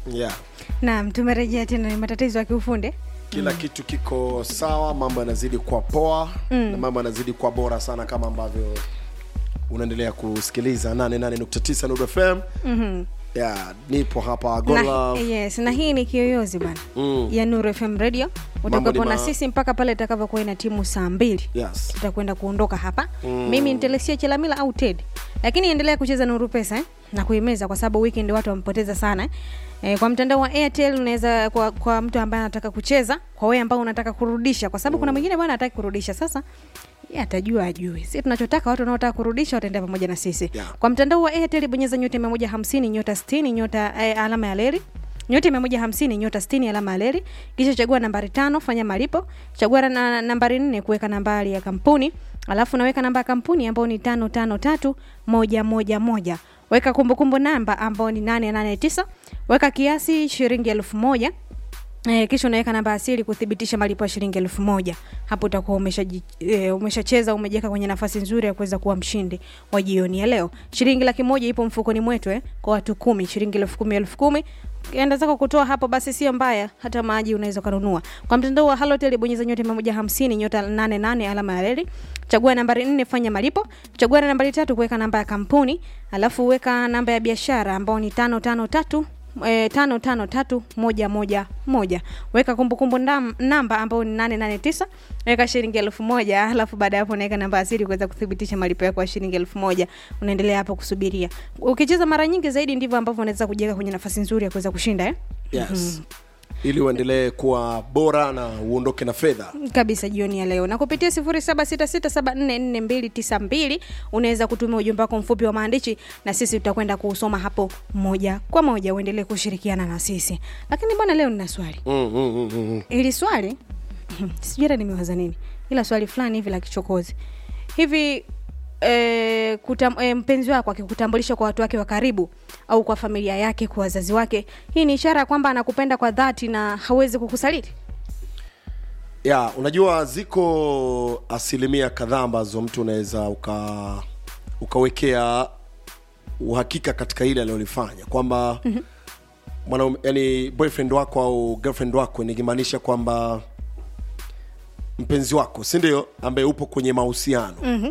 yeah. Naam, tumerejea tena, ni matatizo ya kiufundi. kila kitu kiko sawa mambo yanazidi kuwa poa mm. na mambo yanazidi kuwa bora sana kama ambavyo unaendelea kusikiliza 88.9 Nuru FM mm-hmm. yeah, nipo hapa Na, Gola yes, na hii ni kiyoyozi bana Mm. ya Nuru FM Radio. Utakuwepo ni na ma- sisi mpaka pale itakavyokuwa ina timu saa mbili yes. tutakwenda kuondoka hapa mm. mimi nitelesia chelamila au ted lakini endelea kucheza nuru pesa eh? na kuimeza kwa sababu weekend watu wamepoteza sana eh? E, kwa mtandao wa airtel unaweza kwa, kwa mtu ambaye anataka kucheza kwa wewe ambao unataka kurudisha kwa sababu mm. kuna mwingine bwana hataki kurudisha sasa yeye atajua ajue si tunachotaka watu wanaotaka kurudisha wataendea pamoja na sisi Yeah. kwa mtandao wa airtel bonyeza nyota 150 nyota 60 nyota eh, alama ya leri nyota mia moja hamsini nyota stini alama ya leri kisha chagua nambari tano fanya malipo chagua na nambari nne kuweka nambari ya kampuni alafu naweka namba ya kampuni ambayo ni tano tano tatu moja moja moja weka kumbukumbu namba ambayo ni nane nane tisa weka kiasi shilingi elfu moja E, kisha unaweka namba asili kuthibitisha malipo ya shilingi elfu moja hapo utakuwa umeshaji- e, umeshacheza umejiweka kwenye nafasi nzuri ya kuweza kuwa mshindi wa jioni ya leo shilingi laki moja ipo mfukoni mwetu eh, kwa watu kumi shilingi elfu kumi elfu kumi enda zako kutoa hapo basi sio mbaya hata maji unaweza ukanunua kwa mtandao wa halotel bonyeza nyota mia moja hamsini nyota nane nane alama ya reli chagua nambari nne fanya malipo chagua na nambari tatu kuweka namba ya kampuni alafu weka namba ya biashara ambao ni tano tano tatu e, tano tano tatu moja moja moja weka kumbukumbu ndam- namba ambayo ni nane nane tisa weka shilingi elfu moja alafu baada ya hapo unaweka namba asili kuweza kuthibitisha malipo yako ya shilingi elfu moja unaendelea hapo kusubiria ukicheza mara nyingi zaidi ndivyo ambavyo unaweza kujiweka kwenye nafasi nzuri ya kuweza kushinda eh? yes. ili uendelee kuwa bora na uondoke na fedha kabisa jioni ya leo na kupitia 0766744292 unaweza kutumia ujumbe wako mfupi wa maandishi na sisi tutakwenda kuusoma hapo moja kwa moja uendelee kushirikiana na sisi lakini bwana leo nina swali mm, mm, mm, mm. ili swali sijui hata nimewaza nini ila swali fulani hivi la kichokozi hivi e, kutam, e, mpenzi wako akikutambulisha kwa watu wake wa karibu au kwa familia yake kwa wazazi wake hii ni ishara ya kwamba anakupenda kwa dhati na hawezi kukusaliti ya unajua ziko asilimia kadhaa ambazo mtu unaweza uka ukawekea uhakika katika ile alilolifanya kwamba mm-hmm. mwanaume yani boyfriend wako au girlfriend wako nikimaanisha kwamba mpenzi wako si ndio ambaye upo kwenye mahusiano mm-hmm.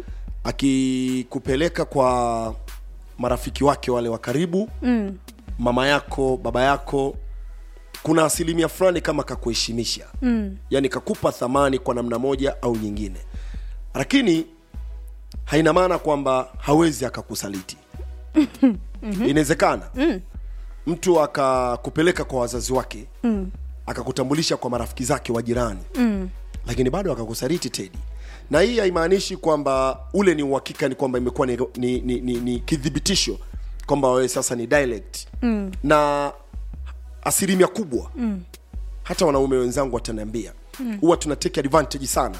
akikupeleka kwa marafiki wake wale wa karibu mm. mama yako baba yako kuna asilimia fulani kama kakuheshimisha mm. yani kakupa thamani kwa namna moja au nyingine lakini haina maana kwamba hawezi akakusaliti mm-hmm. inawezekana mm. mtu akakupeleka kwa wazazi wake mm. akakutambulisha kwa marafiki zake wa jirani mm. lakini bado akakusaliti tedi na hii haimaanishi kwamba ule ni uhakika ni kwamba imekuwa ni, ni, ni, ni, ni kithibitisho kwamba wewe sasa ni dialect mm. na asilimia kubwa mm. hata wanaume wenzangu wataniambia huwa mm. tuna take advantage sana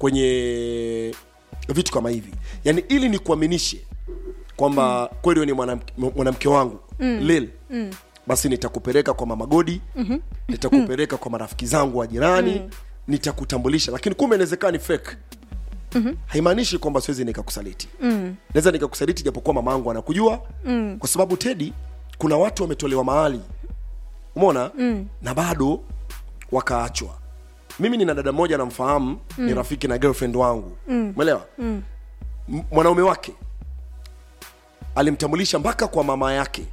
kwenye vitu kama hivi yaani ili nikuaminishe kwamba mm. kweli wewe ni mwanamke mwanamke wangu mm. lil mm. basi nitakupeleka kwa mama godi mm-hmm. nitakupeleka kwa marafiki zangu wa jirani mm. nitakutambulisha lakini kumbe inawezekana ni fake mm-hmm. haimaanishi kwamba siwezi nikakusaliti mm. naweza nikakusaliti japokuwa mama yangu anakujua mm. kwa sababu tedi kuna watu wametolewa mahali umona mm. na bado wakaachwa mimi nina dada mmoja namfahamu mm. ni rafiki na girlfriend wangu umeelewa mm. mwanaume wake alimtambulisha mpaka kwa mama yake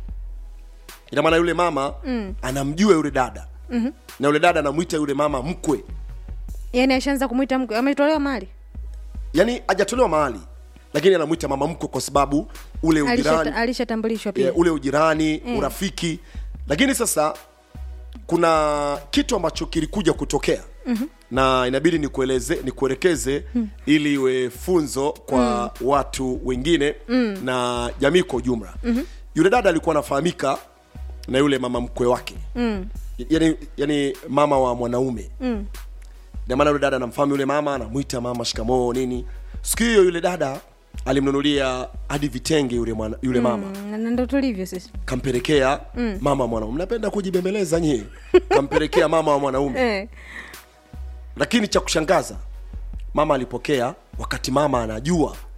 ina maana yule mama mm. anamjua yule dada mm-hmm. na yule dada anamwita yule mama mkwe yani ashaanza kumwita mke ametolewa mali yaani hajatolewa mahali lakini anamwita mama mkwe kwa sababu ule ujirani Alishata- alishatambulishwa pia yeah, ule ujirani mm. urafiki lakini sasa kuna kitu ambacho kilikuja kutokea mm-hmm. na inabidi nikueleze nikuelekeze mm. ili iwe funzo kwa mm. watu wengine mm. na jamii kwa ujumla mm-hmm. yule dada alikuwa anafahamika na yule mama mkwe wake mm. yani, yani mama wa mwanaume mm. maana yule dada anamfahamu yule mama anamwita mama shikamoo nini siku hiyo yule dada alimnunulia hadi vitenge yule, mwana, yule mama Mm, na ndo tulivyo sisi kampelekea mm. mama wa mwanaume mnapenda kujibembeleza nyie kampelekea mama wa mwanaume eh. lakini cha kushangaza mama alipokea wakati mama anajua